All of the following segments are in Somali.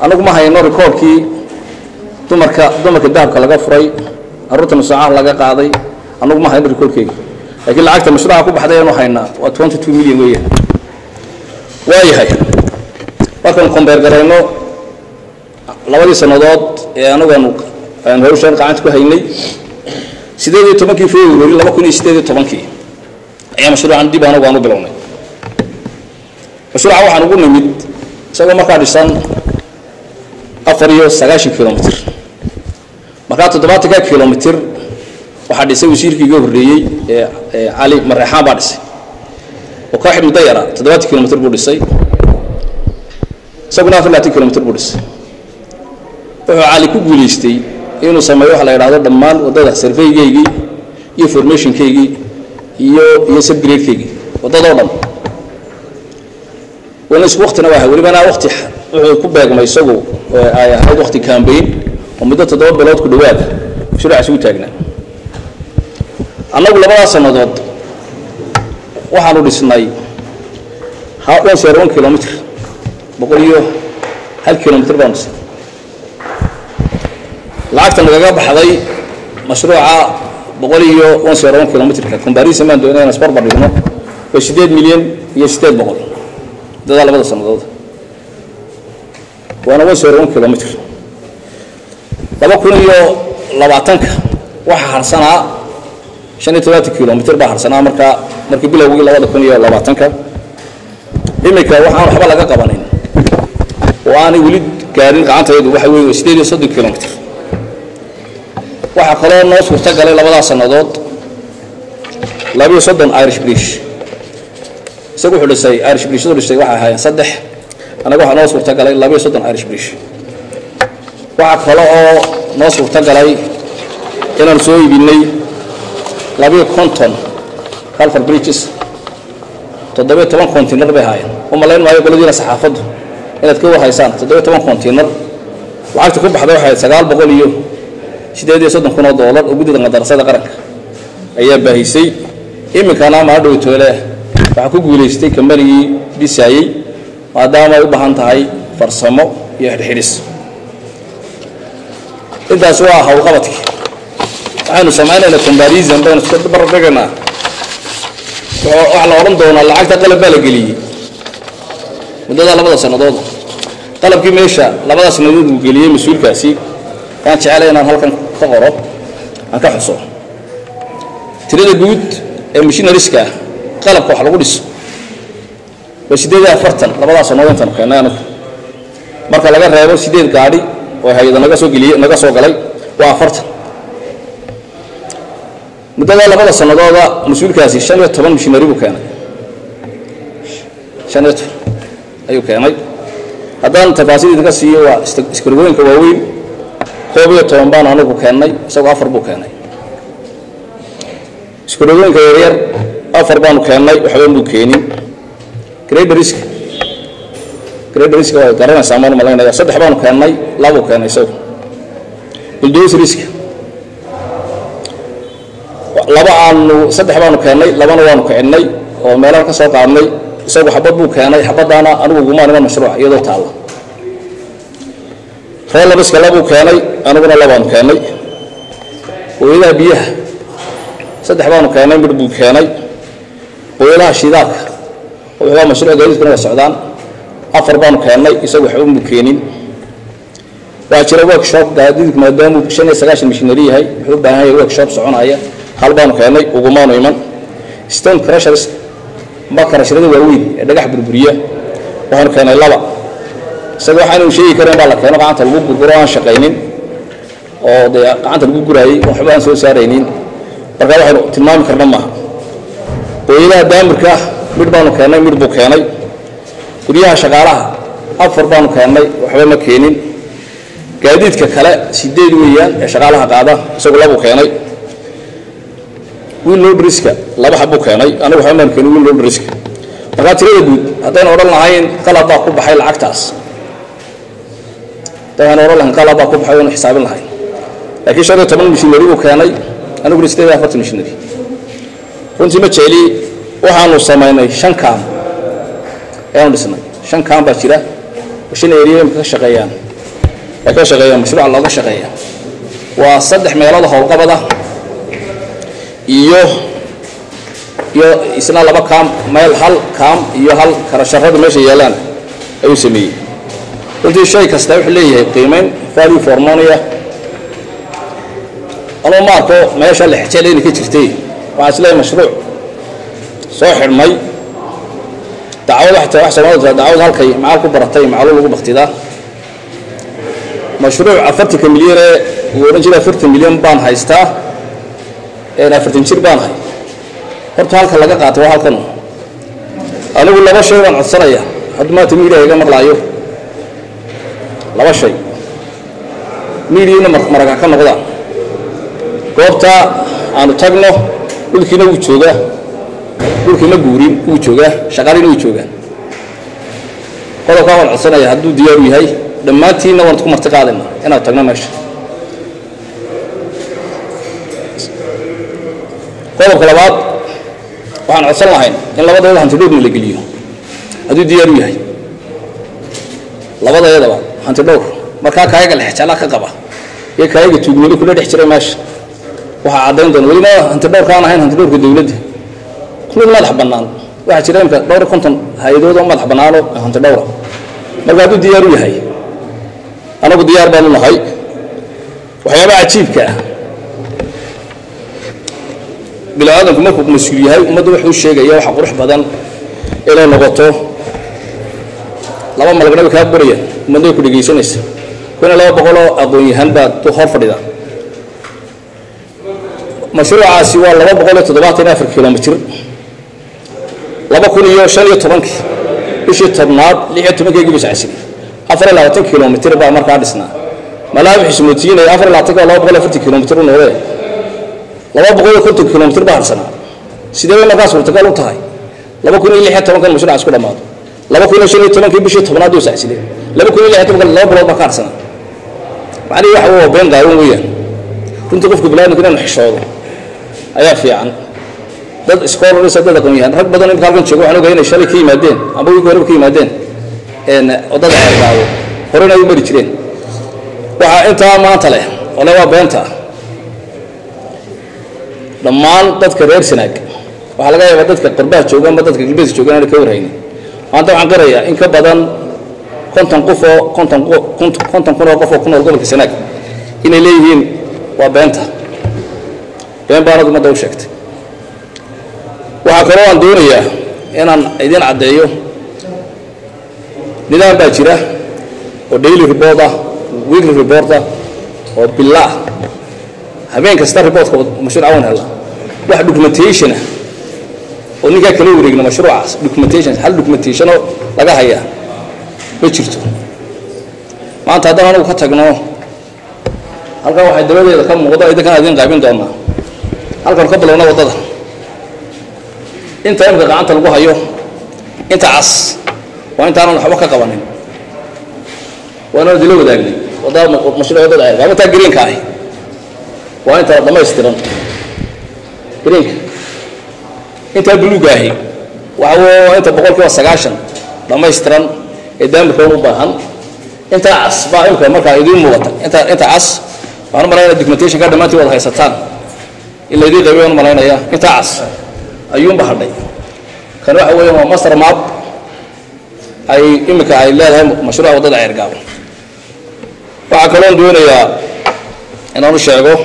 anagu ma hayno rikoorkii dumarka dumarka dahabka laga furay carruurta nusaacaha laga qaaday anagu ma hayno rikoorkeyga laakiin lacagta mashruuca ku baxday aynu haynaa waa twenty two million weeyaan waayahay markaan kombeer garayno labadii sannadood ee anagu aan hawshaan gacanta ku haynay sideed iyo tobankii february laba kun iyo sideed iyo tobankii ayaa mashruucan dib anagu aan u bilownay mashruuca waxaan ugu nimid isagoo markaa dhisan afar iyo sagaashan kilomitr markaa toddobaatanka kilomitr waxaa dhisay wasiirkii iga horreeyey ee cali mareexaan baa dhisay oo kooxi muddo yara toddobaatan kilomitr buu dhisay isaguna afar labaatan kilomitr buu dhisay wuxuu cali ku guulaystay inuu sameeyo waxa la yidhahdo dhammaan waddada surveygeygii iyo formationkeygii iyo iyo subgradekeygii waddadoo dhan wana isku waktina waa welibana wakti wuxuu ku beegmay isagu ay ahayd wakti cambayn oo muddo toddoba bilood ku dhawaada mashruucaas ugu taagnaa annagu labadaas sannadood waxaanu dhisnay one sero one kilomitr boqol iyo hal kilomitr baanu dhisnay lacagta nagaga baxday mashruuca boqol iyo one sero one kilomitrka comparison baan doonay inaan isbarbar dhigno waa siddeed milyan iyo siddeed boqol dadaa labada sannadood waana one sero one kilomitr laba kun iyo labaatanka waxaa harsanaa shan iyo todobaatan kilomitr baa harsanaa markaa markii bilowgii labada kun iyo labaatanka imika waxaan waxba laga qabanin oo aanay weli gaarin gacantaydu waxa weeye waa siddeed iyo soddon kilomitr waxaa kaloo noo suurto galay labadaas sannadood labiyo soddon irish brish isagu wuxuu dhisay irish brishadu dhisay waxay ahaayeen saddex anaga waxaa noo suurto galay labiyo soddon irish brish waxaa kale oo noo suurto galay inaan soo iibinay labiyo konton calfar bridges toddobiyo toban container bay ahaayeen u malayn maayo qoladiina saxaafaddu inaad ka warhaysaan toddobiyo toban container lacagta ku baxday waxay sagaal boqol iyo siddeed iyo soddon kun oo doolar oo guddida qadarasada qaranka ayaa baahisay iminkana maa dhowtoole waxaa ku guulaystay kambanigii dhisaayey maadaama ay u baahan tahay farsamo iyo xidhxidhis intaas waa howlqabadkii waxaynu samaynaynaa combarism baynu iska bardhigaynaa waxaa la odhan doonaa lacagta qalab baa la geliyey muddada labada sannadood qalabkii meesha labada sannadood uu geliyey mas-uulkaasi waan jecelay inaan halkan ka qoro aan ka xuso tirada guud ee mishinariska ah qalabka wax lagu dhiso waa siddeed iyo afartan labadaa sannadood intaanu keennay anagu marka laga reebo siddeed gaadhi oo hay-ada naga soo geliyey naga soo galay waa afartan muddada labada sannadooda mas-uulkaasi shan iyo toban mishinari buu keenay shan iyo toban ayuu keenay haddaan tafaasiil idinka siiyo waa iskargooyinka waaweyn koob iyo toban baan anigu keennay isagoo afar buu keenay iskargooyinka yaryar afar baanu keennay waxba muu keenin graderiska graderiska waa garanaysaa maan malaynaya saddex baanu keennay labuu keenay isagu buldosriska laba aanu saddex baanu keennay labana waanu kicinnay oo meelaha ka soo qaadnay isagu xabad buu keenay xabadaana anigu gumaan iman mashruuc iyadoo taalla roolabiska labuu keenay aniguna labaanu keennay hooyadaha biyaha saddex baanu keennay midh buu keenay hooyadaha shidaalka wuxuu mashruuc gaadiidkuna waa socdaan afar baanu keennay isagu waxba muu keenin waa jira workshop gaadiidku maadaamuu shan iyo sagaashan mishinari yahay wuxuu u baahan yahay workshop soconaya hal baanu keennay ugumaanu iman stone crushers ma karashrada waaweyn ee dhagax burburiya waxaanu keennay laba isaga waxaanu sheegi kareen baa la keeno gacanta lagu gurguro aan shaqaynin oo dee gacanta lagu guraayey oo waxba aan soo saaraynin marka waxaynu tilmaami karna maaha hooyadaha daamirka midh baanu keennay midh buu keenay guryaha shaqaalaha afar baanu keennay waxba ma keenin gaadiidka kale sideed weeyaan ee shaqaalaha qaada isagu labuu keenay wiil lodriska laba xabbuu keenay anigu waxba maan keenin wiil lodriska markaa tirada guud haddaynu odhan lahayn qalab baa ku baxay lacagtaas haddaynu odhan lahayn qalab baa ku baxay oonu xisaabin lahayn laakiin shan iyo toban mishinari buu keenay aniguna sideed iyo afartan mishinari runtii ma jecli waxaanu samaynay shan kaam ayaanu dhisnay shan kaam baa jira oo shan eriya imka ka shaqeeyaan ay ka shaqeeyaan mashruuca looga shaqeeya waa saddex meelood howlqabada iyo iyo isna laba kaam meel hal kaam iyo hal karasharada meesha yaalaan ayuu sameeyey runtii shay kasta wuxuu leeyahay qiimeyn value for monia anuu ma arko meesha lexjeel inay ka jirtay waxaan isleeyahay mashruuc soo xidhmay dacwad waxay tahay wax soomaalida tahay dacwad halkay macaal ku baratay macalu lagu baktidaa mashruuc afartanka milyan ee uu odhan jiray afartan milyan baan haystaa afartan jir baan hay horta halka laga qaato waa halkan anigu laba shay baan codsanaya hadda maanta miidiya iga maqlaayo laba shay miidiyana maraga ka noqdaan goobta aanu tagno dhulkiina wuu joogaa dhulkii ma guurin wuu joogaa shaqaalina wuu joogaa qodobkaa waan codsanaya hadduu diyaaru yahay dhammaantiinna waan ku marti qaadayna inaad tagno meesha qodobka labaad waxaan codsan lahayn in labadayada hantidhowrna la geliyo hadduu diyaaru yahay labadayadaba hantidhowr markaa kaayaga lexjaalaa ka qaba iyo kaayaga tuugnimo kula dhex jiray meesha waxaa caddayn doona welima hantidhowrka aan ahayn hantidhowrka dowladda mid madax bannaan waxaa jira imka dhowr konton hay-adood oo madax bannaano hantidhowra marka hadduu diyaaru yahay anagu diyaar baanu nahay waxyaabaha cajiibka ah bini-aadanku markuu mas-uul yahay ummadda wuxuu sheegaya waxa qurux badan inay noqoto laba malagna way kaa qorayaan ummadda way ku dhegaysanaysa kuna laba boqoloo aqoon-yahan baad hor fadhida mashruucaasi waa laba boqol iyo toddobaatan iyo afar kilomitir laba kun iyo shan iyo tobankii bishii tobnaad lix iyo tobankeygii biscasiri afar iyo labaatan kilomitir baa markaa dhisnaa malaa wuxuu ismootiinaya afar iyo labaatanka laba boqol iyo afartan kilomitir u noqdee laba boqol iyo konton kilomitir baa harsanaa sidee bay markaa suurtagal u tahay laba kun iyo lix iyo tobankan mashruucaas ku dhammaado laba kun iyo shan iyo tobankii bishii tobnaad uu sacsilay laba kun iyo lix iyo tobankan laba bilood baa ka harsanaa macnihi waxa waa been qaawan weeyaan runtii qofka biniadamka inuu xishoodo ayaa fiican dad scholars dad aqoon-yahan rag badan imika halkan jooga waxaan ogahay inay shalay ka yimaadeen amba wigi horeba ka yimaadeen waddada ceergaabo horena ay u mari jireen waxaa intaa maanta leh ole waa beenta dhammaan dadka reer sanaag waxaa laga yaabaa dadka qurbaha jooga amba dadka galbeedka jooga inaana ka warhaynin maanta waxaan qirayaa in ka badan konton qof oo konton konton kun oo qof oo ku nool gobolka sanaag inay leeyihiin waa beenta been baanad ummadda u sheegtay waxaa kaloo aan doonayaa inaan idiin caddeeyo nidaam baa jira oo daily report ah weekly report ah oo bilah habeen kasta reportka mashruuca waan helnaa wax documentation ah oo ninkaa kala wareegna mashruucaas documentation hal documentationoo laga hayaa ma jirto maanta haddaan anagu ka tagno halkan waxay dabadeeda ka muuqdo idinkan idiin qaybin doonaa halkan ka bilowna waddada inta imka gacanta lagu hayo inta cas waa intaanan waxba ka qabanin waana dila wadaagnay wadada mashruuc waddada ceergaabo intaa greenka ahi waa inta dhamaystiran greenka intaa buluuga ahi waxa waa inta boqol kiiba sagaashan dhamaystiran ee daamirkoon u baahan intaa cas baa imka markaa idiin muuqata inta inta cas waxaan u malaynaya documentationka dhammaantii wada haysataan in laydiin qaybiy waan u malaynaya intaa cas ayuunba hadhay kan waxa weeyaan waa master map ay imika ay leedahay mashruuca waddada ceergaabo waxaa kaloon doonayaa inaan u sheego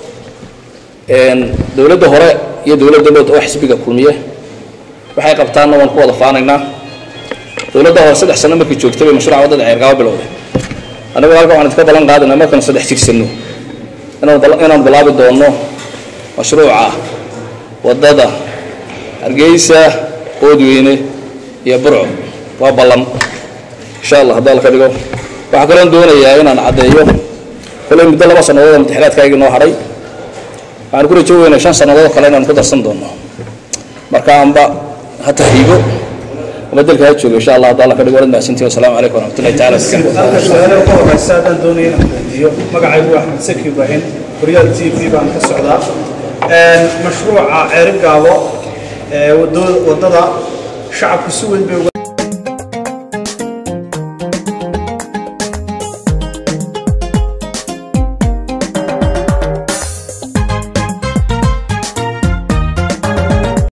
dowladda hore iyo dowladda dhood oo xisbiga kulmiye waxay qabtaanna waan ku wada faanaynaa dowladda hore saddex sano markii joogtay bay mashruuca waddada ceergaabo bilowday anigu halkan waxaan idinka ballan qaadayna markaan saddex jirsanno inaan bilaabi doonno mashruuca waddada hargeysa oodweyne iyo burco waa ballan insha allah haddii alla ka dhigo waxaa kaloon doonayaa inaan caddeeyo koley muddo laba sannadood oo mutaxiraadkaygii noo hadhay waxaan ku rajo weynaa shan sannadood kale inaan ku darsan doono marka anba ha tahriibo ama dalka ha joogo insha allah haddii alla ka dhigo waad mahadsantihi wasalaamu calaykum waraxmatullahi taala halka su-aalaha ugu horeysa haddaan doonaya inaan weydiiyo magacaygu waa axmed saki ibraahim horyaal t v baan ka socdaa mashruuca ceerigaabo ee waddada shacabku si weyn bay uga